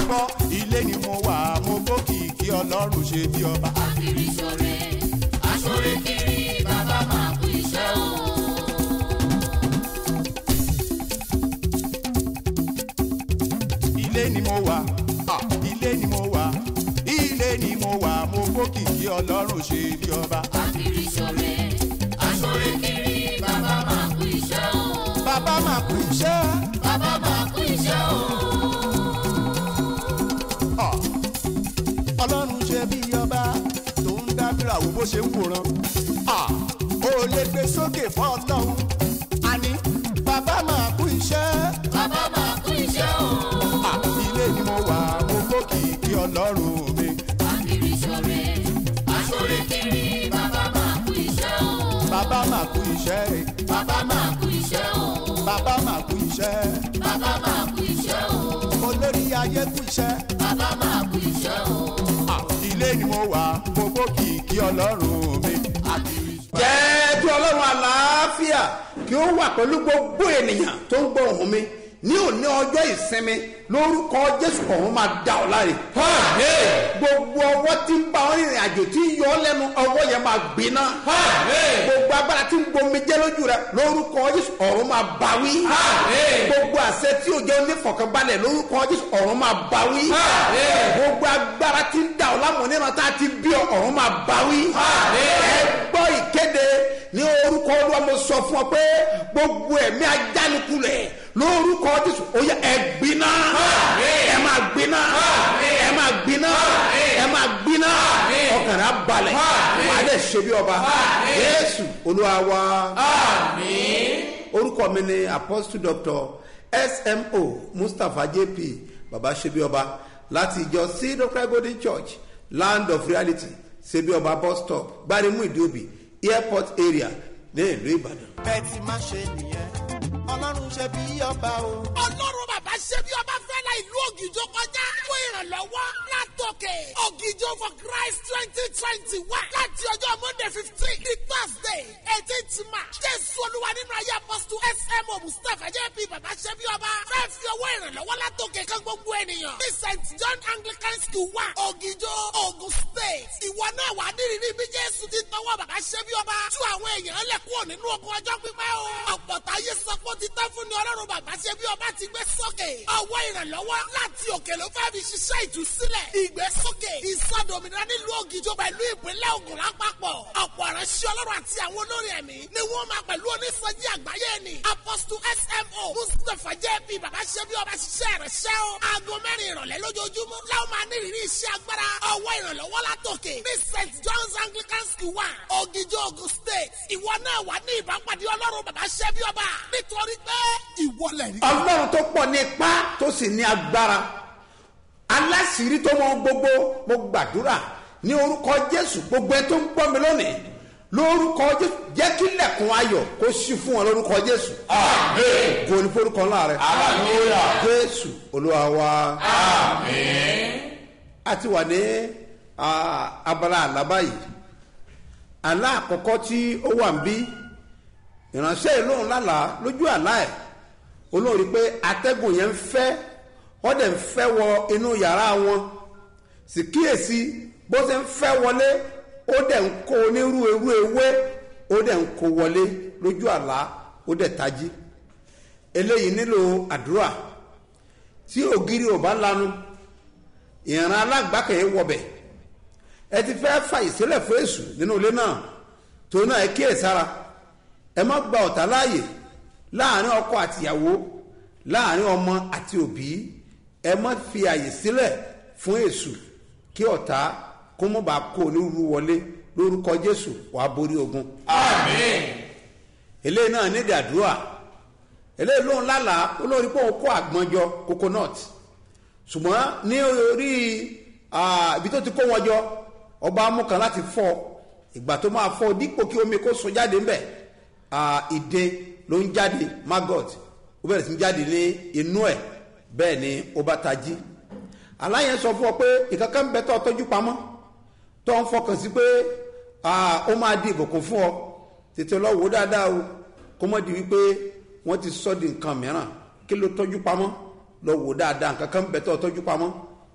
gbọ́ ilé ni mo wà mo gbókìkí ọlọ́run ṣe bí ọba. Akiri ṣore, aṣore kiri, bàbá máa kú iṣẹ́ o. ilé ni mo wà ah, ilé ni mo wà ilé ni mo wà mo gbókìkí ọlọ́run ṣe bí ọba. Akiri ṣore, aṣore kiri, bàbá máa kú iṣẹ́ o. bàbá máa kú iṣẹ́ Bàbá máa kú iṣẹ́ o. ah, ọlọ́run ṣe bí ọba tó ń dábìrà wo bó ṣe ń wòran. ah, ó lè gbé sókè fún ọlọ́run àní bàbá máa kú iṣẹ́. Bàbá máa kú iṣẹ́ o. Ah, ilé ni mo wà mo gbókìkí ọlọ́run mi. Akiri ṣore, aṣore kiri, bàbá máa kú iṣẹ́ o. bàbá máa kú iṣẹ́ Bàbá máa kú iṣẹ́ o. bàbá máa kú iṣẹ́ Bàbá máa kú iṣẹ́ o. olórí ayé kú iṣẹ́. Bàbá máa kú iṣẹ́ o. Ah, ilé ni mo wà mo gbókìkí ọlọ́run mi. jẹ́ kí ọlọ́run àlàáfíà kí ó wà pẹ̀lú gbogbo ènìyàn tó ń gbọ́ ohùn mi ní òní ọjọ́ ìsinmi lórúkọ jésù ọ̀hún máa dá ọ láre. gbogbo ọwọ́ tí ń bá ọ rìnrìn àjò tí ń yọ ọ lẹ́nu ọwọ́ yẹn máa gbiná. gbogbo agbára tí ń gbomi jẹ́ lójú rẹ lórúkọ jésù ọ̀run máa bá wí. gbogbo àṣẹ tí ò jẹ́ onífọ̀kànbalẹ̀ lórúkọ jésù ọ̀run máa bá wí. gbogbo agbára tí ń dà ọ lámọ̀ nínú tá a ti bí ọ ọ̀run máa bá wí. ẹ gbọ́ ìkéde ní orúkọ olúwa mo sọ fún ọ pé gbogbo ẹ̀mí ajánikulẹ̀ lórúkọ jésù ó yẹ ẹ gbiná ẹ máa gbiná ẹ máa gbiná ẹ máa gbiná ọkàn rẹ á balẹ̀ wàá dẹ̀ ṣe bí ọba jésù olúwa wa orúkọ mi ni apostle doctor smo mustapha jp baba ṣebíọba láti ìjọ cedar golden church land of reality ṣebíọba bus stop gbarimu ìdíòbí airport area ní ìlú ìbàdàn. bẹ́ẹ̀ ti máa ṣe nìyẹn ọlọ́run ṣe bí ọba o. ọlọ́run bàbá ṣe bí ọba fẹ́ la ìlú ògìjọ kọjá fún ìrànlọ́wọ́ látòkè ògìjọ for christ twenty twenty one láti ọjọ́ monday fifteen di thursday eighteenth march jésù olúwa nínú ayé apọ́sítù smo mustapha jp bàbá ṣe bí ọba fẹ́ fi owó ìrànlọ́wọ́ látòkè kan gbogbo ènìyàn ní st john anglican school wa ògìjọ ogun state ìwọ náà wà nírìírí bí jésù ti tọwọ́ bàbá ṣe bí ọba tú àwọn èèyàn lẹ̀ kúrò nínú ogun ọjọ́ pípẹ́ o ọ̀pọ̀ táyé sọ pé ó ti tán fún ni ọlọ́run bàbá ṣe bí ọba ti gbé sókè ọwọ́ ìrànlọ́wọ́ láti òkè ló fẹ́ fi ṣiṣẹ́ ìtúsílẹ̀ ìgbésókè ìsọdòmìnira nílùú ògìjọ pẹ̀lú ìpínlẹ̀ ogun lápapọ̀ ọ̀pọ̀ ìránṣẹ́ ọlọ́run àti àwọn olórí ẹ̀mí ni wọ́n máa pẹ̀lú onísọjí àgbáyé ni apostle smo mustapha jp bàbá ṣe bí ọba ṣiṣẹ́ ìránṣẹ́ o aago mẹ́rin ìrọ̀lẹ́ lójoojúmọ́ láwọn máa ní ìrírí iṣẹ́ agbára ọwọ́ ìrànlọ́wọ́ látòkè ní st john's anglican school wa ògìjọ ogun state ìwọ náà wà ní ìbápadì ọlọ́run bàbá ṣe bí ọba nítorí pé ìwọ lẹ̀ rí. ọlọ́run tó pọ̀ ní ipá tó sì ní agbára aláṣìírí tó mọ gbogbo mo gbàdúrà ní orúkọ jésù gbogbo ẹ tó ń gbọ́ mi lónìí lórúkọ jésù jẹ́ kí lẹ̀kùn ayọ̀ kó sí fún wọn lórúkọ jésù. àmín. kò ní forúkọ ńlá rẹ. Hallelujah. jésù olúwa wa. a ti wà ní ah, abala àlábá yìí àlá àkọ́kọ́ tí ó wà ń bí ìránṣẹ́ ìlóhùn lálàá lójú àlá ẹ̀ olóhùn rí i pé atẹ́gùn yẹn ń fẹ́ wọ́n dẹ̀ ń fẹ́ wọ inú yàrá wọn sì kíyèsí bó ṣe ń fẹ́ wọlé ó dẹ̀ ń kó onírú irú ewé ó dẹ̀ ń kó wọlé lójú àlá ó dẹ̀ tají eléyìí nílò àdúrà tí ògiri ò bá lanu ìran alágbàkẹ́ wọbẹ̀ ẹ ti fẹ́ fà ìsílẹ̀ fún èṣù nínú ilé náà tó náà ẹ kíyèsára ẹ má gba ọ̀tá láàyè láàrin ọkọ àtìyàwó láàrin ọmọ àti òbí ẹ má fi àyè sílẹ̀ fún èṣù kí ọ̀tá kó mọ̀ bá kó onírúurú wọlé lórúkọ jésù wàá borí ogun. Àmín. eléyìí náà nídìí àdúrà eléyìí lóun lálàá olórí pé òun kó àgbọnjọ coconut ṣùgbọ́n ní orí ah, ibi tó ti kó wọn jọ ọba amúkan láti fọ ìgbà tó máa fọ dípò kí omi kó sun jáde ńbẹ ah, ìdè ló ń jáde maggot ó bẹ̀rẹ̀ sí ń jáde ní inú ẹ̀ bẹ́ẹ̀ ni ó bá tají aláyẹn sọ fún ọ pé ìkankan ń bẹ tó ọ tọ́jú pamọ́ tó ń fọkàn sí pé ah, ó máa di ìbùkún fún ọ tètè lọ wò dáadáa o kó mọ̀ di wípé wọ́n ti sọ di nǹkan mìíràn kí ló tọ́jú pamọ́ lọ wò dáadáa nǹkan kan ń bẹ tó ọ tọ́jú pamọ́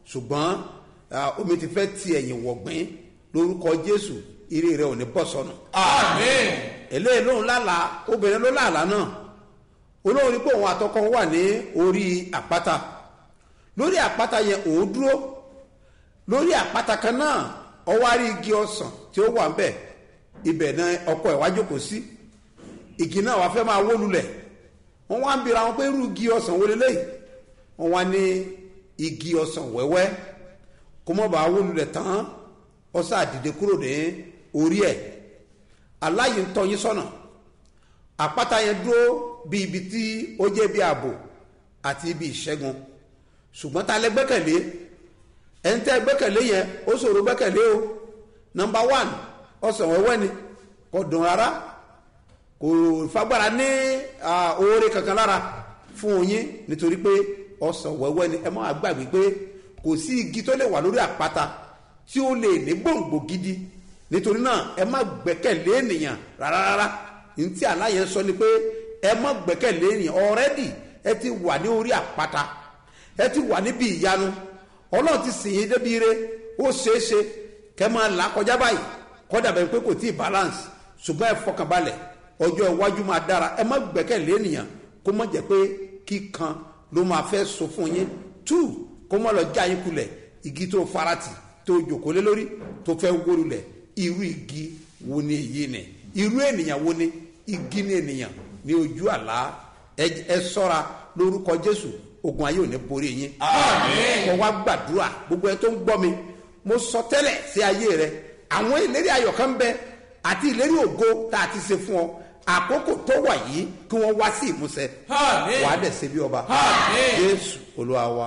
ṣùgbọ́n ah, omi ti fẹ́ ti ẹ̀yìn wọ̀gbìn lórúkọ jésù ire rẹ ò ní bọ́ sọnù. Àmín. eléyìí lóhùn lálàá obìnrin ló lálàá náà olóhùn rí pé òun àtọkọ wà ní orí àpáta lórí àpáta yẹn òun dúró lórí àpáta kan náà ọwọ́ àrí igi ọsàn tí ó wà ń bẹ̀ ibẹ̀ náà ọkọ ẹ̀ wá jókòó sí igi náà wàá fẹ́ máa wó lulẹ̀ wọ́n wá ń bira wọn pé irú igi ọsàn wo leléyìí wọ́n wá ní igi ọsàn wẹ́wẹ́ kó mọ́ bàa wó lulẹ̀ tán ọsàn àdìde kúrò ní orí ẹ̀ aláyìí ń tọ́ yín sọ́nà àpáta yẹn dúró bí ibi tí ó jẹ́ bí ààbò àti ibi ìṣẹ́gun ṣùgbọ́n ta lẹ gbẹ́kẹ̀lé ẹni tẹ́ gbẹ́kẹ̀lé yẹn ó ṣòro gbẹ́kẹ̀lé o nọmba one ọsàn wẹ́wẹ́ ni kò dùn rárá kò fagbára ní ah, oore kankan lára fún yín nítorí pé ọsàn wẹ́wẹ́ ni ẹ má gbàgbé pé kò sí igi tó lè wà lórí àpáta tí ó lè ní gbòǹgbò gidi nítorí náà ẹ má gbẹ́kẹ̀lé ènìyàn rárá rárá ntí aláyẹn sọ ni pé ẹ má gbẹ́kẹ̀lé ènìyàn ọ̀rẹ́dì ẹ ti wà ní orí àpáta ẹ ti wà níbi ìyanu ọlọ́run ti sìn yín débi ire ó ṣeéṣe kẹ́ máa là kọjá báyìí kọ́dà bẹ́ẹ̀ pé kò tí ì balance ṣùgbọ́n ẹ fọkànbalẹ̀ ọjọ́ iwájú máa dára ẹ má gbẹ́kẹ̀lé ènìyàn kó má jẹ́ pé kíkan ló máa fẹ́ so fún yín two kó má lọ já yín kulẹ̀ igi tó farati tó jòkó lé lórí tó fẹ́ wó lulẹ̀ irú igi wo ni èyí ni irú ènìyàn wo ni igi ni ènìyàn ní ojú àlá ẹ ẹ ṣọ́ra lórúkọ jésù ogun ayé ò ní borí yín Àmín. kọ wá gbàdúrà gbogbo ẹ tó ń gbọ́ mi mo sọ tẹ́lẹ̀ sí ayé rẹ àwọn ìlérí ayọ̀ kan ń bẹ àti ìlérí ògo tá a ti ṣe fún ọ àkókò tó wà yìí kí wọ́n wá sí ìmúṣẹ Àmín. wàá dẹ̀ ṣe bí ọba Àmín. jésù olúwa wa.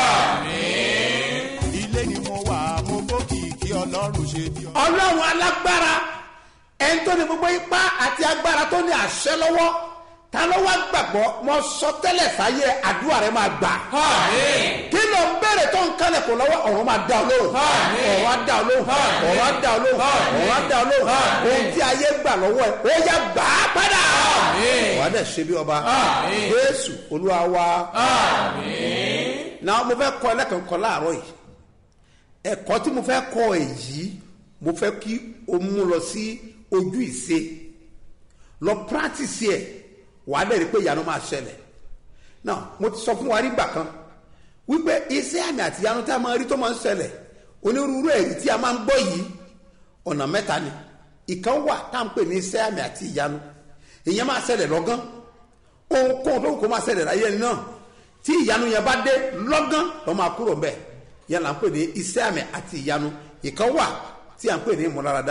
ilé ni mo wà mo bókìkí ọlọ́run ṣe bí ọ. ọlọ́run alágbára ẹni tó ní gbogbo ipá àti agbára tó ní àṣẹ lọ́wọ́ ta ló wá gbàgbọ́ mo sọ tẹ́lẹ̀ sáyé àdúrà rẹ máa gbà. Àmín. kí ló ń béèrè tó ń kálẹ̀ kò lọ́wọ́ ọ̀run máa dá ọ lóhùn Àmín. ọ̀run á dá ọ lóhùn Àmín. ọ̀run á dá ọ lóhùn Àmín. ọ̀run á dá ọ lóhùn Àmín. ohun tí ayé gbà lọ́wọ́ ẹ̀ ó yá gbà á padà. Àmín. wà á dẹ̀ ṣe bí ọba Àmín. jésù olúwa wa. Àmín. náà mo fẹ́ kọ́ ẹlẹ́kan kọ́ láàárọ̀ yìí ẹ̀kọ́ tí mo fẹ́ kọ́ èyí mo fẹ́ kí o mú lọ sí ojú ìṣe lọ practice ẹ̀ wàá dẹ̀ rí pé ìyanu máa ṣẹlẹ̀ náà mo ti sọ fún wa rí gbà kan wípé iṣẹ́ àmì àti ìyanu tí a máa rí tó máa ń ṣẹlẹ̀ onírúurú èyí tí a máa ń gbọ́ yìí ọ̀nà mẹ́ta ni ìkan wà tá à ń pè ní iṣẹ́ àmì àti ìyanu ìyẹn máa ṣẹlẹ̀ lọ́gán ohunkóhun tó kó máa ṣẹlẹ̀ láyé ẹni náà tí ìyanu yẹn bá dé lọ́gán lọ́ máa kúrò ń bẹ̀ yẹn là ń pè ní iṣẹ́ àmì àti ìyanu ìkan wà tí à ń pè ní ìmúláradá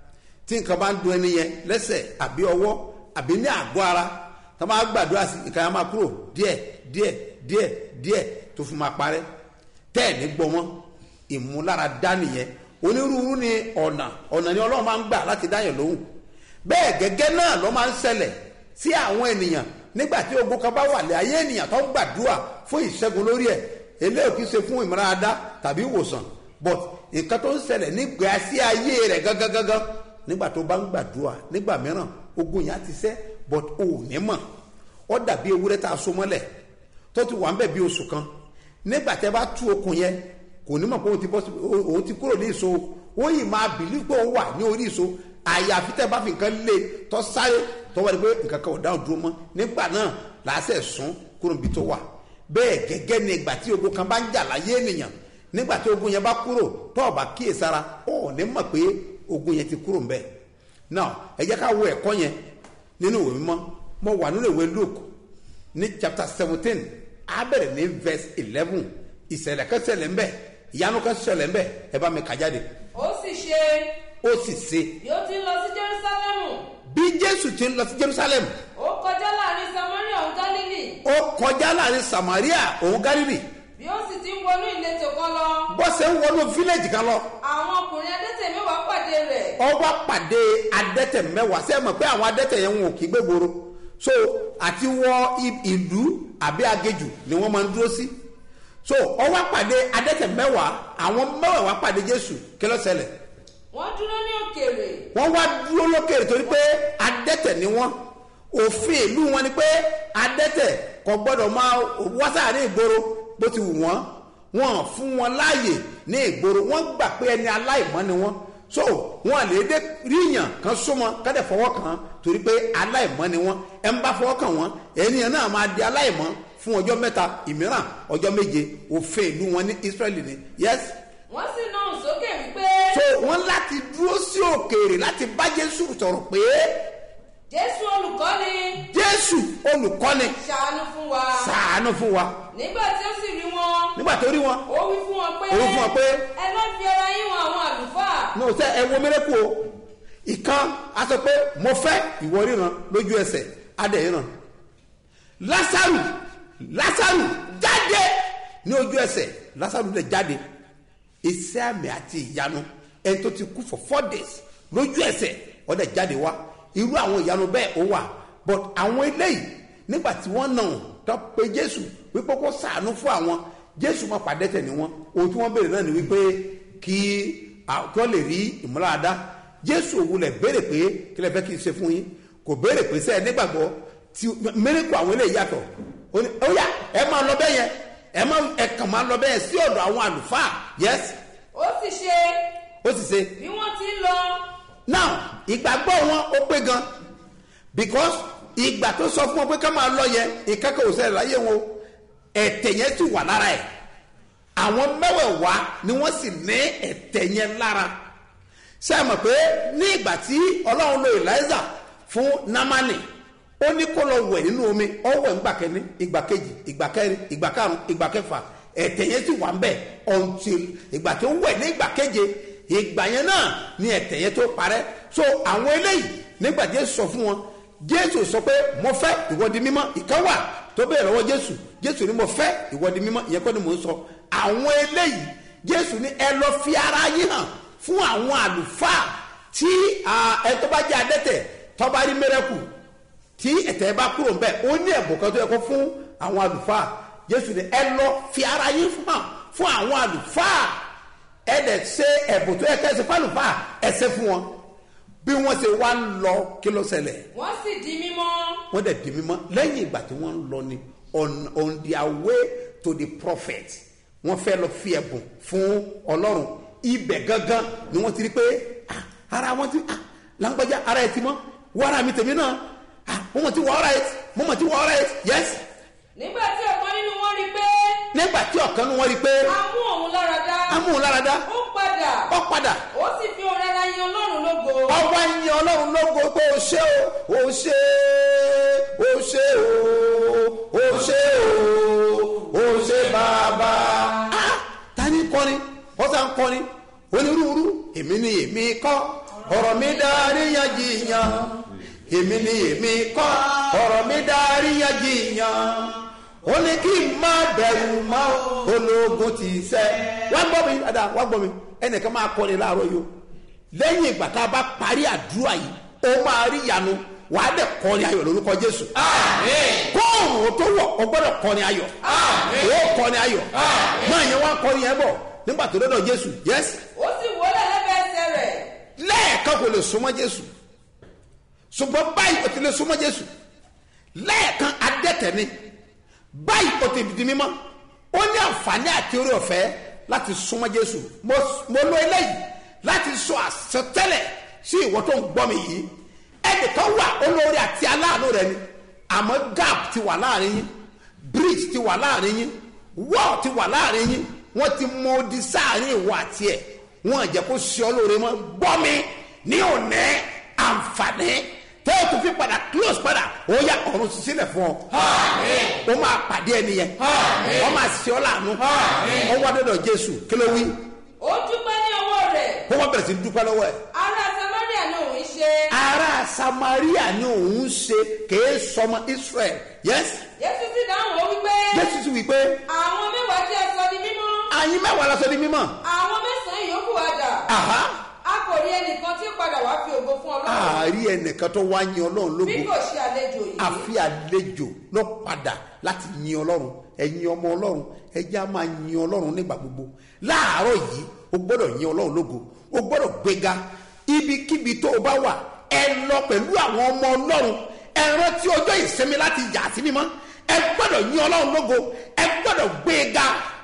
tí nǹkan bá ń dun ẹni yẹn lẹ́sẹ̀ àbí ọwọ́ àbí ní àgọ́ ara tá a máa gbàdúrà sí nǹkan yẹn máa kúrò díẹ̀ díẹ̀ díẹ̀ díẹ̀ tó fi máa parẹ́ tẹ́ẹ̀ ní gbọmọ́ ìmúláradá nìyẹn onírúurú ni ọ̀nà ọ̀nà ni ọlọ́run máa ń gbà láti dáyẹ̀ lóhùn bẹ́ẹ̀ gẹ́gẹ́ náà ló máa ń ṣẹlẹ̀ sí àwọn ènìyàn nígbà tí ogun kan bá wà lé ayé ènìyàn tó ń gbàdúrà fún ìṣẹ́gun lórí ẹ̀ eléyìí kì í ṣe fún ìmúláradá tàbí ìwòsàn but nǹkan tó ń ṣẹlẹ̀ nígbà sí ayé rẹ̀ gangan gangan nígbà tó bá ń gbàdúrà nígbà mìíràn ogun yẹn á ti ṣẹ́ but ò ní mọ̀ ó dàbí ewúrẹ́ tá a so mọ́lẹ̀ tó ti wà ń bẹ̀ bí oṣù kan nígbà tẹ́ bá tú okùn yẹn kò ní mọ̀ pé òun ti bọ́ sí òun ti kúrò ní ìso ó yìí máa bìlí pé òun wà ní orí ìso àyàfi tẹ́ bá fi nǹkan lé tó sáré tó wá di pé nǹkan kan ò dáhùn dúró mọ́ nígbà náà làásẹ̀ sún kúrò níbi tó wà bẹ́ẹ̀ gẹ́gẹ́ ni ìgbà tí ogun kan bá ń jà láyé ènìyàn nígbà tí ogun yẹn bá kúrò tó o bá kíyèsára ó ní mọ̀ pé ogun yẹn ti kúrò ń bẹ̀ now ẹ jẹ́ ká wo ẹ̀kọ́ yẹn nínú ìwé mímọ́ mo wà nínú ìwé Luke ní chapter seventeen á bẹ̀rẹ̀ ní verse eleven ìṣẹ̀lẹ̀ kan ṣẹlẹ̀ ńbẹ̀ ìyanu kan ṣẹlẹ̀ ńbẹ̀ ẹ bá mi kà jáde ó sì ṣe ó sì ṣe bí ó ti ń lọ sí jerusalemu bí Jésù ti ń lọ sí Jerusalem ó kọjá láàrin samaria òun galili ó kọjá láàrin Samaria òun Gálílì bí ó sì ti ń wọnú ìletò kan lọ bó ṣe ń wọnú fílẹ̀jì kan lọ àwọn ọkùnrin adẹ́tẹ̀ mẹ́wàá pàdé rẹ̀ ó wá pàdé adẹ́tẹ̀ mẹ́wàá ṣé ẹ mọ̀ pé àwọn adẹ́tẹ̀ yẹn wọn ò kí gbégboro so àti wọ i- ìlú àbí agéjù ni wọ́n máa ń dúró sí so ó wá pàdé adẹ́tẹ̀ mẹ́wàá àwọn mẹ́wàá wá pàdé Jésù kí ló ṣẹlẹ̀ wọ́n dúró ní òkèèrè wọ́n wá dúró lókèrè torí pé adẹ́tẹ̀ ni wọ́n òfin ìlú wọn ni pé adẹ́tẹ̀ kò gbọ́dọ̀ máa wá sáàrin ìgboro bó ti wù wọ́n wọn fún wọn láàyè ní ìgboro wọn gbà pé ẹni aláìmọ́ ni wọn so wọn lè dé ríyàn kan súnmọ́ kádẹ fọwọ́ kàn torí pé aláìmọ́ ni wọn ẹ ń bá fọwọ́ kàn wọn ènìyàn náà máa di aláìmọ́ fún ọjọ́ mẹ́ta ìmíràn ọjọ́ méje òfin ìlú wọn ní israẹli ni yes wọ́n sì náà sókè wípé so wọn láti dúró sí òkèèrè láti bá jésù sọ̀rọ̀ pé jésù olùkọ́ni jésù olùkọ́ni ṣàánú fún wa ṣàánú fún wa nígbà tí ó sì rí wọn nígbà tó rí wọn ó wí fún wọn pé Ó wí fún wọn pé, ẹ lọ fi ara yín wọn àwọn àlùfáà ní ọ̀sẹ̀ ẹ wo mẹ́rẹ́kù o ìkan a sọ pé mo fẹ́ ìwọ ríran lójú ẹsẹ̀ adẹ̀ ríran lásàrù lásàrù jáde ní ojú ẹsẹ̀ lásàrù lè jáde iṣẹ́ àmì àti ìyanu ẹni tó ti kú for four days lójú ẹsẹ̀ ọ̀dẹ̀ jáde wá irú àwọn ìyanu bẹ́ẹ̀ ó wà but àwọn eléyìí nígbà tí wọ́n nà ọ́n tó pe jésù wípé kó sàánú fún àwọn jésù máa pàdé tẹ̀ ní wọn ohun tí wọ́n béèrè náà ni wípé kí à- kí wọ́n lè rí ìmúláradá jésù òwúlẹ̀ béèrè pé kí lè fẹ́ kí n ṣe fún yín kò béèrè pé sẹ́ẹ̀ nígbàgbọ́ tí mẹ́rẹ́kù àwọn eléyìí yàtọ̀ ó ní ó yá ẹ máa lọ bẹ́ẹ̀ yẹn ẹ máa ẹ kàn máa lọ bẹ́ẹ̀ sí ọ̀dọ̀ àwọn àlùfáà yes ó sì ṣe ó sì ṣe bí wọ́n ti ń lọ now ìgbàgbọ́ wọn ó pé gan because ìgbà tó sọ fún wọn pé ká máa lọ yẹn ìkẹ́kọ̀ọ́ òṣèlú láyé wọn ẹ̀tẹ̀ yẹn sì wà lára ẹ̀ àwọn mẹ́wẹ̀ẹ̀wá ni wọ́n sì ní ẹ̀tẹ̀ yẹn lára ṣé ẹ mọ̀ pé ní ìgbà tí ọlọ́run lo eliza fún namani ó ní kó lọ wẹ̀ nínú omi ó wẹ̀ ńgbà kẹ́ni ìgbà kejì ìgbà kẹrin ìgbà karùn ìgbà kẹfà ẹ̀tẹ̀ yẹn sì wà ń bẹ̀ until ìgbà tó wẹ̀ ní ìgbà keje ìgbà yẹn náà ni ẹ̀tẹ̀ yẹn tó parẹ́ so àwọn eléyìí nígbà jésù sọ fún wọn jésù sọ pé mo fẹ́ ìwọ́di mímọ́ ìkan wà tó bẹ̀rẹ̀ lọ́wọ́ jésù jésù ni mo fẹ́ ìwọ́di mímọ́ ìyẹn kọ́ ni mò ń sọ àwọn eléyìí jésù ni ẹ lọ fi ara yín hàn fún àwọn àlùfáà tí ah, ẹ tó bá jẹ́ adẹ́tẹ̀ tó bá rí mẹ́rẹ́kù tí ẹ̀tẹ̀ bá kúrò ń bẹ̀ ó ní ẹ̀bùn kan tó yẹ kó fún àwọn àlùfáà jésù ni ẹ lọ fi ara yín hàn fún àwọn àlùfáà ẹ dẹ̀ ṣe ẹ̀bùn tó yẹ kẹ́ ẹ ṣe fún àlùfáà ẹ ṣe fún wọn bí wọ́n ṣe wá ń lọ kí ló ṣẹlẹ̀ wọ́n sì di mímọ́ wọ́n dẹ̀ di mímọ́ lẹ́yìn ìgbà tí wọ́n ń lọ ni on on their way to the prophet wọ́n fẹ́ lọ fi ẹ̀bùn fún ọlọ́run ibẹ̀ gangan ni wọ́n ti rí pé ah, ara wọn ti ah, lágbájá ara ẹ̀ ti mọ́ wọ́n ara mi tèmi náà ah, mo mọ̀ ti wọ́ ọ́ra ẹ̀ mo mọ̀ ti wọ́ ọ́ra ẹ̀ yes nígbà tí ọ̀kan nínú wọn rí pé nígbà tí ọ̀kan nu wọn rí pé a mú òun lára dá amúhùnláradá ó padà ọ padà ó sì fi òun rárá yin ọlọ́run lógo ọwọ́ ẹ̀yìn ọlọ́run lógo pé o ṣe o o ṣe o ṣe o o ṣe o o ṣe bàbá. Ah, ta ni kọrin ọ̀sà ń kọrin onírúurú èmi ni èmi kọ́ ọ̀rọ̀ mi darí yanjiyàn èmi ni èmi kọ́ ọ̀rọ̀ mi darí yanjiyàn ó ní kí n má bẹ̀rù mọ́ ológun ti sẹ́ wá gbọ́ mi dáadáa wá gbọ́ mi ẹnìkan máa kọrin láàárọ̀ yìí o lẹ́yìn ìgbà tá a bá parí àdúrà yìí ó máa rí ìyanu wàá dẹ̀ kọrin ayọ̀ lórúkọ jésù. kóòrùn tó wọ̀ ọ gbọ́dọ̀ kọrin ayọ̀ ó kọrin ayọ̀ máa yẹn wá kọrin yẹn bọ̀ nígbà tó dọ́dọ̀ jésù yẹ́sì ó sì wọlé lẹ́bẹ̀ẹ́ ẹsẹ̀ rẹ̀ lẹ́ẹ̀kan kò lè súnmọ́ jésù ṣùgbọ́n báyìí o ti lè súnmọ́ jésù lẹ́ẹ̀kan adẹ́tẹ̀ ni báyìí o ti di mímọ́ ó ní àǹfààní àti orí ọ̀fẹ́ láti súnmọ́ jésù mo mo lo eléyìí láti sọ àsọtẹ́lẹ̀ sí ìwọ tó ń gbọ́ mi yìí ẹnìkan wà olórí àti aláàánú rẹ ni àmọ́ gap ti wà láàrin yín bridge ti wà láàrin yín wall ti wà láàrin yín wọ́n ti mọ odi sáàrin ìwọ àti ẹ̀ wọ́n jẹ́ kó ṣe ọ́ lóore mọ́ gbọ́ mi ní òní àǹfààní tẹ́ o tún fi padà close padà ó yà ọ̀run sí sílẹ̀ fún ọ. ó máa pàdé ẹni yẹn ó máa ṣe ọ́ láàánú ó wá dọ́dọ̀ jésù kí ló wí ó dúpẹ́ ní ọwọ́ rẹ̀ ó wá bẹ̀rẹ̀ sí dúpẹ́ lọ́wọ́ ẹ̀. ará samaria ni òun ṣe ará samaria ni òun ṣe kèé sọmọ israel yes jésù sì dáhùn ó wípé jésù sì wí pé àwọn mẹ́wàá tí ẹ sọ di mímọ́ àyín mẹ́wàá lọ́sọ di mímọ́ àwọn mẹ́sàn-án yòókù wá dà àhá a kò rí ẹnìkan tí ó padà wá fi ògo fún ọlọ́run àárí ẹnìkan tó wá yin ọlọ́run bí lógo kò ṣe àlejò yìí àfi àlejò lọ padà láti yin ọlọ́run ẹ̀yin ọmọ ọlọ́run ẹjẹ́ á máa yin ọlọ́run nígbà gbogbo láàárọ̀ yìí o gbọ́dọ̀ yin ọlọ́run lógo o gbọ́dọ̀ gbéga ibikíbi tó o bá wà ẹ lọ pẹ̀lú àwọn ọmọ ọlọ́run ẹ rántí ọjọ́ ìsinmi láti yà sí mímọ́ ẹ gbọ́dọ̀ yin ọlọ́run lógo ẹ gbọ́dọ̀ gbéga àárọ̀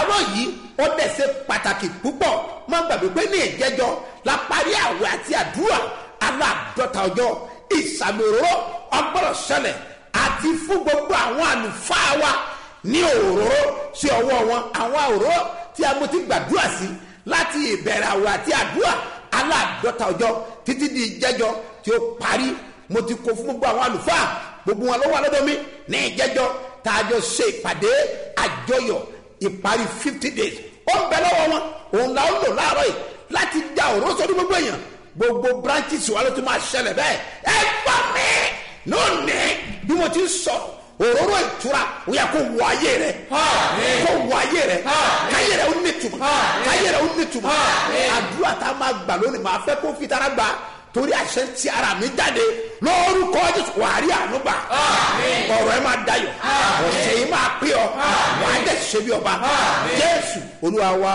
àárọ̀ yìí ó dẹ̀ ṣe pàtàkì púpọ̀ má gbàgbé pé ní ìjẹ́jọ́ la parí àwẹ̀ àti àdúrà aláàdọ́ta ọjọ́ ìsàmì òróró ọgbọ́dọ̀ ṣẹlẹ̀ àti fún gbogbo àwọn àlùfáà wa ní òróró sí ọwọ́ wọn àwọn òróró tí a mú ti gbàdúrà sí láti ìbẹ̀rẹ̀ àwẹ̀ àti àdúrà aláàdọ́ta ọjọ́ títí di ìjẹ́jọ́ tí ó parí mo ti kó fún gbogbo àwọn àlùfáà gbogbo wọn ló wà lọ́dọ̀ mi ní ìjẹ́jọ́ tá a jọ ṣe ìpàdé àjọyọ̀ ìparí fifty days ó ń bẹ lọ́wọ́ wọn òun la ó lò láàárọ̀ yìí láti da òróró sọ́dún gbogbo èèyàn gbogbo branches wa ló ti máa ṣẹlẹ̀ bẹ́ẹ̀ ẹ gbọ́ mi lónìí bí mo ti ń sọ òróró ìtura ó yẹ kó wọ ayé rẹ kó wọ ayé rẹ káyé rẹ ó ní tùmọ̀ káyé rẹ ó ní tùmọ̀ àdúrà tá a máa gbà lónìí máa fẹ́ kó fi tara gbà torí àṣẹ ti ara mi jáde lórúkọ jésù wàá rí ànúgbà ọ̀rọ̀ ẹ máa dayọ̀ ọ̀sẹ̀ yìí máa pé ọ wàá dẹ̀ ṣe bí ọba jésù olúwa wa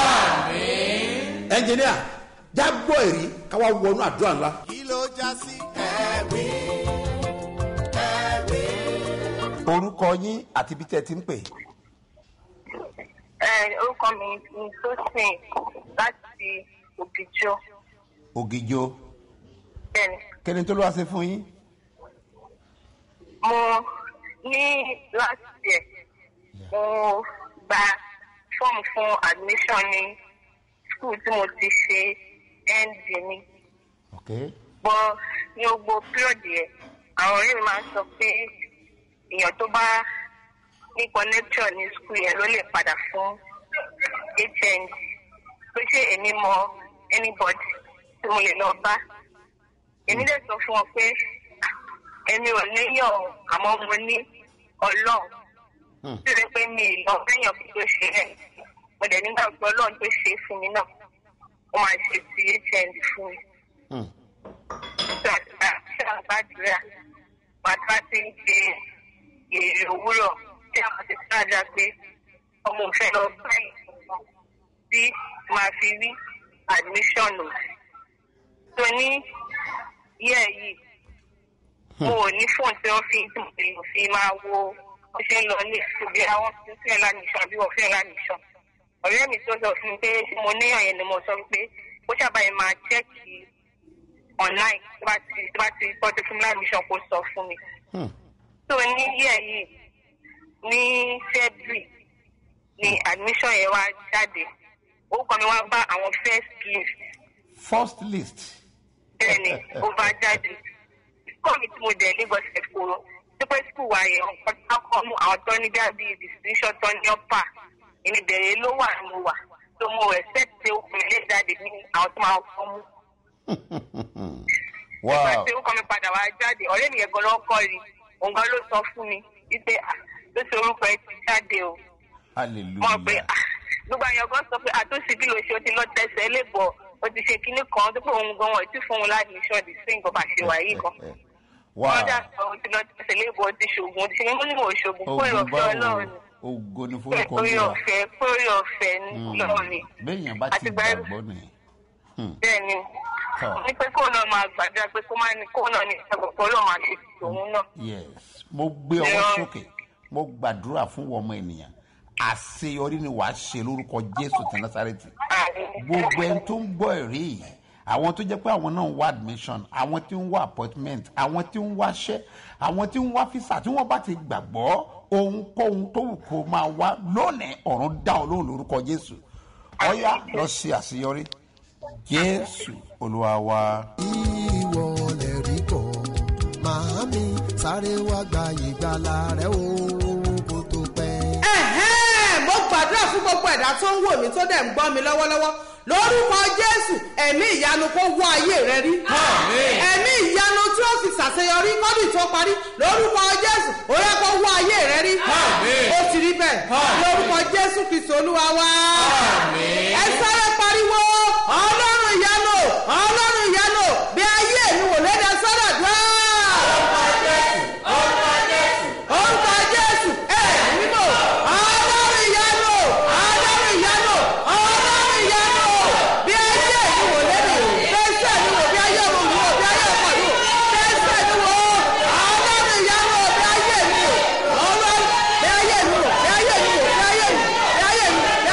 ẹnjìníà jágbọ́ èrí káwá wọnú àdúrà ńlá. kí ló já sí ẹ̀rí ẹ̀rí. orúkọ yín àti ibi tẹ́ ẹ ti ń pè. Ẹ, orúkọ mi ni Tosin láti Ògìjọ. ògìjọ Bẹ́ẹ̀ni, kẹ́ni tó ló wá ṣe fún yín. mo ní last year mo gba fọ́ọ̀mù fún admission ní school tí mo ti ṣe ND ní. okay. Bọ́ ní gbogbo period yẹn, àwọn ọ̀rẹ́ mi máa ń sọ pé èèyàn tó bá ní connection ní school yẹn ló lè padà fún HND. Pé ṣé èmi mọ anybody tí mo lè lọ bá. Èmi dẹ̀ sọ fún wọn pé èmi ò léyàn o, àmọ́ mo ní ọlọ́run. Tí ó lè pé mi ì lọ lẹ́yìn ọ̀pọ̀ tó ṣe rẹ̀. Mo dẹ̀ nígbà pé ọlọ́run tó ṣe é fún mi náà. Ó máa ṣe ti HND fún mi gbàgbà ṣàgbàdúrà bàtà ti ń ṣe èrè òwúrọ̀ tí àwọn ti sáájà pé ọmọ òfin lọ báyìí tí màá fi rí admission o. tó ní yẹ́ yìí mo ò ní fóònù tí wọ́n fi tí mo lè fi máa wo bó ṣe ń lọ ní ìṣòbí àwọn tó fẹ́ lánìṣàn àbí wọ́n fẹ́ lánìṣàn. ọ̀rẹ́ mi tó sọ fún mi pé mo níyàn yẹn ni mo sọ pé ó ṣàbàyè máa chẹ́ẹ̀kì online tó bá ti tó bá ti tọ́jú fún mi láì mission kó sọ fún mi. so ní yíyẹ yìí ní february ni admission yẹn wá jáde orúkọ mi wá bá àwọn first list first list. bẹ́ẹ̀ ni ó bá jáde kọ́ mi tí mo dẹ̀ lagos ẹ̀kọ́ pípẹ́ school wa yẹn ọ̀kan tó kọ́ mú àwọn tó ní bí distinction tó ní ọ̀pá èmi bẹ̀rẹ̀ ló wà mo wà so mo expect pé ó fún mi lè jáde ní àwọn tó máa fọ́ mú wow tí ó kọ́ mi padà wá jáde ọ̀rẹ́ mi yẹn gan lọ́kọ́ rí òun gan ló sọ fún mi wípé ah, ló ṣe orúkọ ẹ ti jáde o mọ̀ pé hallelujah. ah, gbogbo àyàn gan sọ pé àtúnṣe bí lo ṣe o ti lọ tẹsẹ̀ lébọ̀ o ti ṣe kinní kan tó pé òun gan wọn ò tí fún un láti ṣọ́ di sí nǹkan bá ṣe wà yìí kan wow wọ́n dà sọ o ti lọ tẹsẹ̀ lébọ̀ o ti ṣoògùn o ti ṣe mímú ní mo ṣoògùn kó ogun ìrọ̀fẹ́ báwo ọlọ́run ogo ni ni forúkọ kó mi wa ìrọ̀fẹ́ kó ìrọ̀fẹ́ ọlọ́run ni bẹ́ẹ̀yàn bá ti Àti gbà- gbàgbọ́ ni bẹ́ẹ̀ ni Tọ́. ní pé kó náà máa gbàdúrà pé kó má ní kó náà ní ìṣàkóso ọlọ́run máa ṣe tòun náà. yes mo gbé ọwọ́ Yeah. sókè mo gbàdúrà fún ọmọ ènìyàn àṣeyọrí ni wàá ṣe lórúkọ jésù ti násàrẹ́tì gbogbo ẹni tó ń gbọ́ ẹ̀rí yìí àwọn tó jẹ́ pé àwọn náà ń wá admission àwọn tí ń wá appointment àwọn tí ń wáṣẹ́ àwọn tí ń wá visa tí wọ́n bá ti gbàgbọ́ ohunkóhun tó wù kó máa wá lónìí ọ̀run dá ọ lóhùn lórúkọ jésù ọ̀yá lọ ṣe àṣeyọrí jésù olúwa wa. ìwọ lè rí kọ́ màámi sáré wá gba ìgbàlà rẹ o kó tó pẹ́. ẹ̀hẹ́n mo gbàdúrà fún gbogbo ẹ̀dá tó ń wò mí tó dẹ̀ ń gbọ́ mi lọ́wọ́lọ́wọ́ lórúkọ jésù ẹ̀mí ìyanu kó wọ ayé rẹ rí ẹ̀mí ìyanu tí ó fi ṣàṣeyọrí kọ́dún tó parí lórúkọ jésù ó yẹ kó wọ ayé rẹ rí ó ti rí bẹ́ẹ̀ lórúkọ jésù kristu olúwa wá ẹ sáré pariwo ọlọ́run ìyanu ọlọ́run ìyanu bí ayé mi wò lédè sọ́dọ̀ dùn orúkọ jésù ẹ mímọ ọlọ́run ìyanu ọlọ́run ìyanu ọlọ́run ìyanu bí ayé mi wò lẹ́nu tẹ́sẹ̀ mi wò bí ayé mi wò bí ayé ọkọ mi wò tẹ́sẹ̀ mi wò ọlọ́run ìyanu bí ayé mi wò ọlọ́run bí ayé mi wò bí ayé mi wò bí ayé mi bí ayé mi bí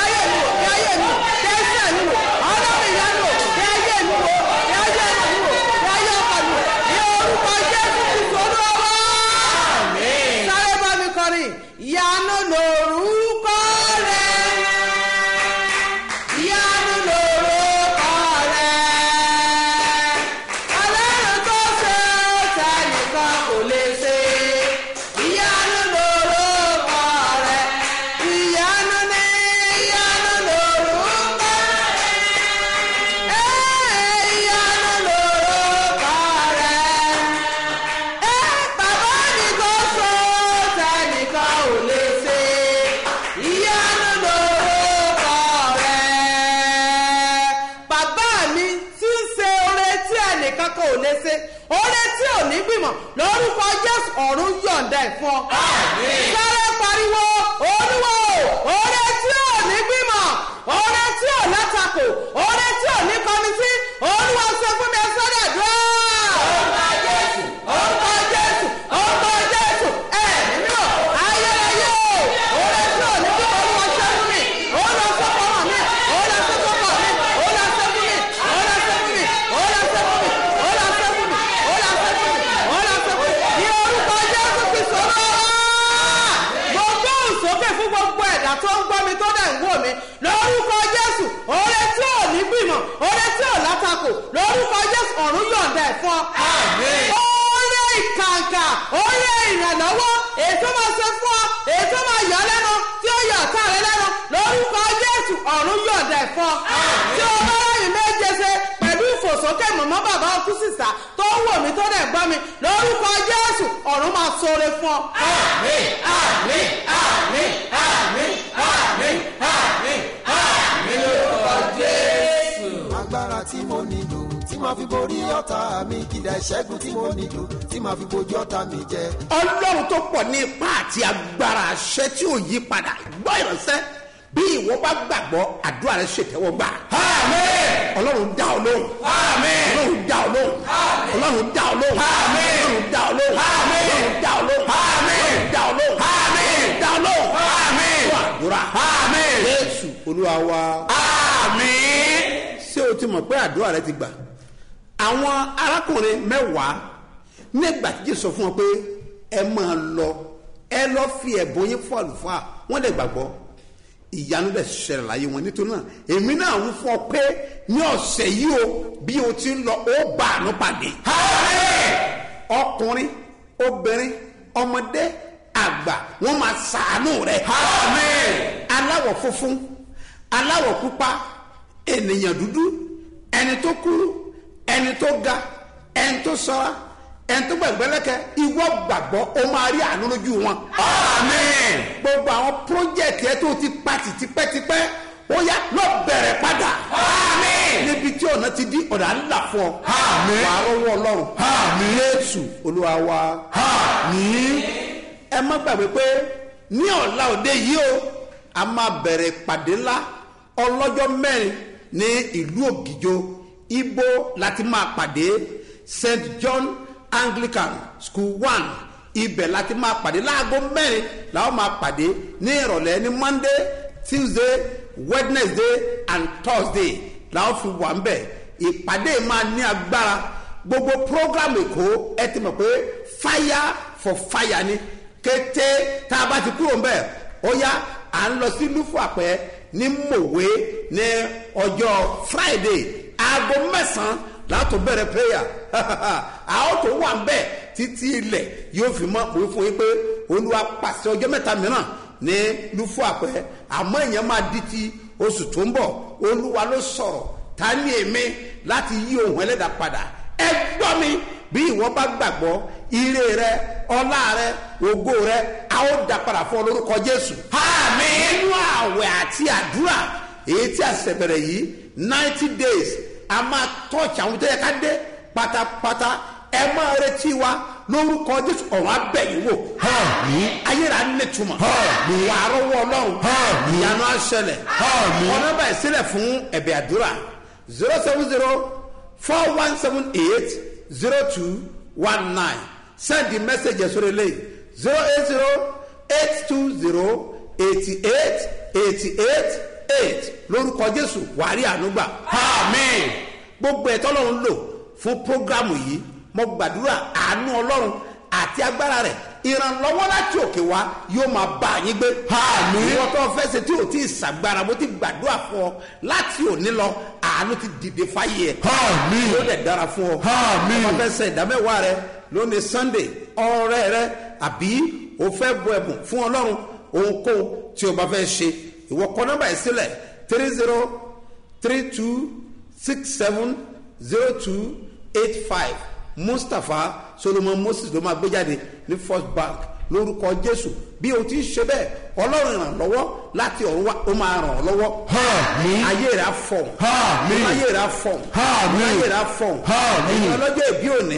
gbìmọ̀ lórúkọ jésù ọ̀run yọ̀ǹda ẹ̀ fún ọ. sáré pariwo olúwo oore tí ò ní gbìmọ̀ oore tí ò látakò oore tí ò ní kọmití olúwa sọ fún mi ẹ sọ́dọ̀ àdúrà. orúkọ jésù orúkọ jésù orúkọ jésù ẹ nínú ayérayé o oore tí ò ní gbìmọ̀ olúwa ṣe fún mi olúwa sọ fún ọmọ mi olúwa sọ fún ọmọ mi olúwa sọ fún mi olúwa sọ fún mi olúwa sọ fún mi olúwa sọ fún mi olúwa sọ fún mi olúwa sọ fún mi ní orúkọ jésù kristu olúwa mo gbóhùn sókè fún gbogbo ẹ̀dá tó ń gbọ́ mi tó dẹ̀ ń wò mí lórúkọ jésù oore tí ò ní gbìmọ̀ oore tí ò látakò lórúkọ jésù ọ̀run yọ̀ǹda ẹ̀ fún ọ. oore ìkàǹkà oore ìrànlọ́wọ́ ètò máa ṣe fún ọ ètò máa yọ ọ́ lẹ́nu tí ó yọ ọ̀tá rẹ lẹ́nu lórúkọ jésù ọ̀run yọ̀ǹda ẹ̀ fún ọ. tí o bá ráyìn méje ṣe pẹ̀lú ìfòsókè mọ̀mọ́ bàbá ọkú sísà tó ń wò mí tó dẹ̀ gbọ́ mi lórúkọ jésù ọ̀run máa ṣoore fún ọ. Àmín, àmín, àmín, àmín, àmín, àmín, àmín lórúkọ Jésù. agbára tí mo nílò tí màá fi borí ọ̀tá mi kìdá ìṣẹ́gun tí mo nílò tí màá fi bojú ọ̀tá mi jẹ. ọlọ́run tó pọ̀ ní ipá àti agbára àṣẹ tí ò yí padà gbọ́ ìránṣẹ́ bí ìwọ bá gbàgbọ́ àdúrà rẹ ṣètẹ́wọ́ gbà. ọlọ́run dá ọ lóhùn. ọlọ́run dá ọ lóhùn. ọlọ́run dá ọ lóhùn. ọlọ́run dá ọ lóhùn. ọlọ́run dá ọ lóhùn. ọlọ́run dá ọ lóhùn. ọlọ́run dá ọ lóhùn. fún àdúrà. jésù olúwa wa. ṣé o ti mọ̀ pé àdúrà rẹ ti gbà? àwọn arákùnrin mẹ́wàá nígbà tí jésù sọ fún wọn pé ẹ máa lọ ẹ lọ fi ẹ̀bùn yín fún àlùfáà wọ́n lè gbàgbọ́ ìyanu bẹ̀ ṣẹlẹ̀ láyé wọn nítorí náà èmi náà ń fọ pé ní ọ̀sẹ̀ yìí o bí o ti ń lọ ó bá àánú pàdé. ọkùnrin obìnrin ọmọdé àgbà wọn máa ṣàánú rẹ. aláwọ̀ funfun aláwọ̀ pupa ènìyàn dúdú ẹni tó kúrú ẹni tó ga ẹni tó sọra ẹni tó gbẹ̀gbẹ́lẹ́kẹ́ ìwọ gbàgbọ́ ó máa rí àánú lójú wọn. amen. gbogbo àwọn pírójẹ̀tì ẹ tó ti pati tipẹ́tipẹ́ ó yá lọ bẹ̀rẹ̀ padà. amen. níbi tí ọ̀nà ti di ọ̀nà ńlá fún ọ. amen. wàá rọwọ́ ọlọ́run. amen. yéésù olúwa wa. amen. ẹ má gbàgbé pé ní ọ̀la òde yìí o a máa bẹ̀rẹ̀ pàdé ńlá ọlọ́jọ́ mẹ́rin ní ìlú ògìjọ ibo láti máa pàdé st john anglican school one ibẹ̀ láti máa pàdé láago mẹ́rin làwọn máa pàdé ní ìrọ̀lẹ́ ní monday tuesday wednesday and thursday làwọn fi wà ń bẹ̀ ìpàdé máa ní agbára gbogbo program èkó ẹ ti mọ̀ pé fire for fire ni kété tá a bá ti kúrò ń bẹ̀ ó yá à ń lọ sí lúfọ̀ àpẹ́ ní mòwe ní ọjọ́ friday aago mẹ́sàn-án látò bẹ̀rẹ̀ prayer àwọn tó wà ń bẹ̀ títí ilẹ̀ yóò fi mọ́ òwe fún yín pé olúwa pàṣẹ ọjọ́ mẹ́ta mìíràn ní lúfọ̀ àpẹ́ àmọ́ èèyàn máa di ti oṣù tó ń bọ̀ olúwa ló sọ̀rọ̀ ta ni èmi láti yí ohun ẹlẹ́dàá padà ẹ gbọ́ mi bí ìwọ bá gbàgbọ́ ire rẹ ọlá rẹ ògo rẹ a ó dá padà fún ọ lórúkọ jésù. àmì inú àwẹ̀ àti àdúrà èyí tí a ṣẹ̀ bẹ̀rẹ̀ yìí ninety days a máa tọ́ọ̀tì àwọn tó yẹ ká dé pátápátá ẹ máa retí wa lórúkọ jésù ọ̀rọ̀ abẹ́yìn wò. ayéra nítumọ̀ wà á rọwọ́ ọlọ́run ìyanu àṣẹlẹ̀ ọ̀nà báyìí sílẹ̀ fún ẹ̀bẹ̀ àdúrà zero seven zero four one seven eight zero two one nine send the message sórí ilé zero eight zero eight two zero eighty eight eighty eight eight lórúkọ jésù wàá rí ànúgbà amen gbogbo ẹ̀tọ́ lọ́run lò fún prógrámù yìí mo gbàdúrà àánú ọlọ́run àti agbára rẹ̀ ìrànlọ́wọ́ láti òkè wá yóò máa bá yín gbé. àmì ìwọ tó fẹ́ ṣe tí o ti ṣàgbára bó ti gbàdúrà fún ọ láti òní lọ àánú ti dìde fáyé ẹ. àmì yóò dẹ̀ dára fún ọ. àmì ọmọ fẹ́ ṣe ìdámẹ́wàá rẹ lónìí sunday ọrẹ rẹ àbí o fẹ́ bọ ẹ̀bùn fún ọlọ́run ohunkóhun tí o bá fẹ́ ṣe ìwọ kọ nọ́mbà yìí sílẹ̀ three zero three two six seven zero two eight five mustapha solomon moses ló máa gbé jáde ní first bank lórúkọ jésù bí o ti ń ṣe bẹ́ẹ̀ ọlọ́run ìrànlọ́wọ́ láti ọ̀run wá ó máa ràn ọ́ lọ́wọ́. ayé rẹ̀ á fọ̀n. ayé rẹ̀ á fọ̀n. ayé rẹ̀ á fọ̀n. ẹ̀yin ọlọ́jọ́ ìbí òní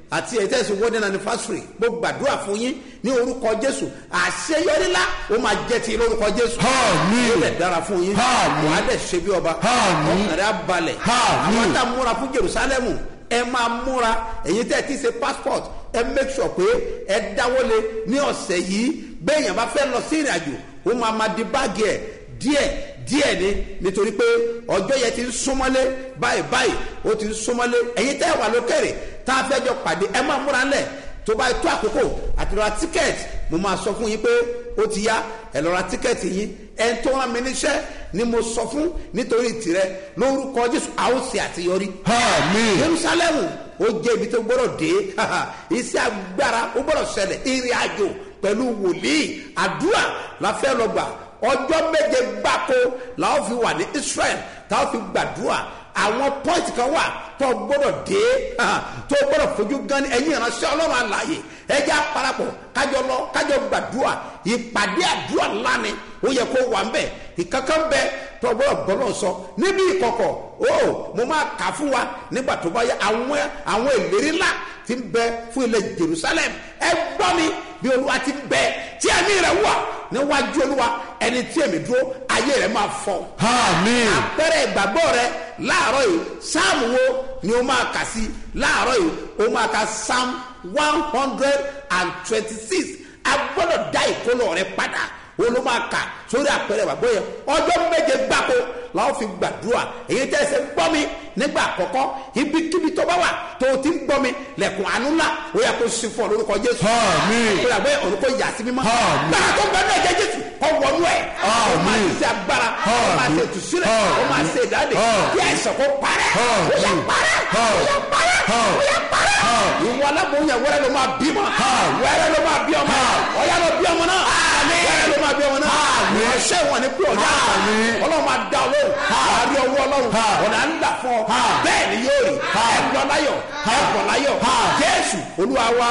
àti ẹ̀tẹ́sí wedding anniversary mo gbàdúrà fún yín ní orúkọ jésù àṣeyọrí ńlá ó máa jẹ́ ti lórúkọ jésù Àmín. ó lè dára fún yín Àmín. wàá dẹ̀ ṣe bí ọba Àmín. ọkàn rẹ̀ á balẹ̀ Àmín. àwọn tá a múra fún jerusalemu ẹ máa múra èyí tẹ́ ẹ ti ṣe passport ẹ make sure pé ẹ dáwọ́lé ní ọ̀sẹ̀ yìí bẹ́ẹ̀yàn bá fẹ́ lọ sí ìrìn àjò ó máa ma di báàgì ẹ̀ díẹ̀ díẹ̀ ni nítorí pé ọjọ́ yẹn ti ń súnmọ́lé báyìí báyìí ó ti ń súnmọ́lé èyí tẹ́ ẹ wà lókèrè tá a fẹ́ jọ pàdé ẹ máa múra ńlẹ̀ tó bá tó àkókò àti lọ́ra tíkẹ́ẹ̀tì mo máa sọ fún yín pé ó ti yá ẹ lọ́ra tíkẹ́ẹ̀tì yín ẹ tó rán mi níṣẹ́ ni mo sọ fún nítorí tìrẹ lórúkọ jésù a ó ṣe àṣeyọrí. Àmín. jerusalemu ó jẹ́ ibi tó gbọ́dọ̀ dé iṣẹ́ agbára ó gbọ́dọ̀ ṣẹlẹ̀ ìrìn àjò pẹ̀lú wòlíì àdúrà la fẹ́ lọ gbà ọjọ́ méje gbáko la ó fi wà ní israel tá a ó fi gbàdúrà àwọn pọ́ìntì kan wà tó gbọ́dọ̀ dé tó gbọ́dọ̀ fojú gan ni ẹ̀yin ìránṣẹ́ ọlọ́run àlàyé ẹjẹ́ àparapọ̀ kájọ lọ kájọ gbàdúrà ìpàdé àdúrà lánìí ó yẹ kó wà ń bẹ̀ ìkankan bẹ tó gbọ́dọ̀ gbọ́dọ̀ sọ níbi ìkọ̀kọ̀ ó mo máa kà fún wa nígbà tó bá yẹ àwọn àwọn ìlérí ńlá ti ń bẹ fún ilẹ̀ jerusalem ẹ gbọ́ mi bí olúwa ti ń bẹ tí ẹ̀mí rẹ̀ wà níwájú olúwa ẹni tí èmi dúró ayé rẹ̀ máa fọ́ Àmín. àpẹẹrẹ ìgbàgbọ́ rẹ láàárọ̀ yìí sáàmù wo ni o máa kà sí láàárọ̀ yìí o máa ka psalm one hundred and twenty-six a gbọ́dọ̀ dá ìkólọ rẹ padà o ló máa kà sórí àpẹẹrẹ ìgbàgbọ́ yẹn ọjọ́ méje gbáko làwọn fi gbàdúrà èyí tẹ́ ẹ ṣe ń gbọ́ mi nígbà àkọ́kọ́ ibikíbi tó bá wà tó o ti ń gbọ́ mi lẹ́kùn àánú ńlá ó yẹ kó sí fún ọ lórúkọ jésù Àmín. ó yà bẹ́ẹ̀ ọ̀run kó yà sí mímọ́ Àmín. gbàgbọ́ tó ń bẹ náà jẹ́ jésù kọ́ wọnú ẹ̀ ó máa Àmín. ṣe agbára ó máa ṣe ìtúsílẹ̀ ó máa ṣe ìdáde kí àìsàn kó parẹ́ ó yà parẹ́ ó yà parẹ́ ó yà parẹ́ ìwọ aláboyún yẹn wẹ́rẹ́ ló máa bímọ wẹ́rẹ́ ló máa bí ọmọ ọ̀yá ló bí ọmọ náà wẹ́rẹ́ ló máa bí ọmọ náà ìránṣẹ́ wọn ni pé ọ̀dà ọlọ́run máa dá ọlọ́run àárí ọwọ́ ọlọ́run ọ̀nà ń là fún ọ bẹ́ẹ̀ ni yóò rí ẹ lọ láyọ̀ ẹ bọ̀ láyọ̀ jésù olúwa wa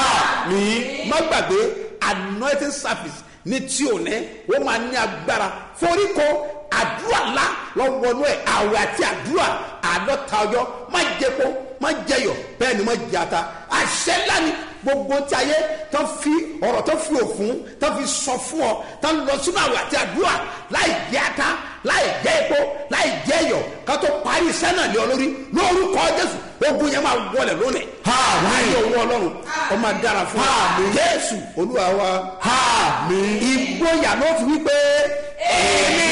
ní má gbàgbé anointing service ní tí ò ní ó máa ní agbára foríko àdúrà ńlá lọ́wọ́nú ẹ̀ àwẹ̀ àti àdúrà àádọ́ta ọjọ́ má jẹ́po má jẹyọ̀ bẹ́ẹ̀ ni má jata àṣẹ ńlá ni gbogbo tí ayé tó fi ọ̀rọ̀ tó fi òfun tó fi sọ fún ọ tó ń lọ sínú àwẹ̀ àti àdúrà láì jẹ́ ata láì jẹ́ epo láì jẹ́ iyọ̀ ká tó parí iṣẹ́ náà lé ọ lórí lórúkọ jésù ogun yẹn máa wọlé lónìí láyé owó ọlọ́run ó máa dára fún ọ jésù olúwa wa ìgboyà ló fi wípé èmi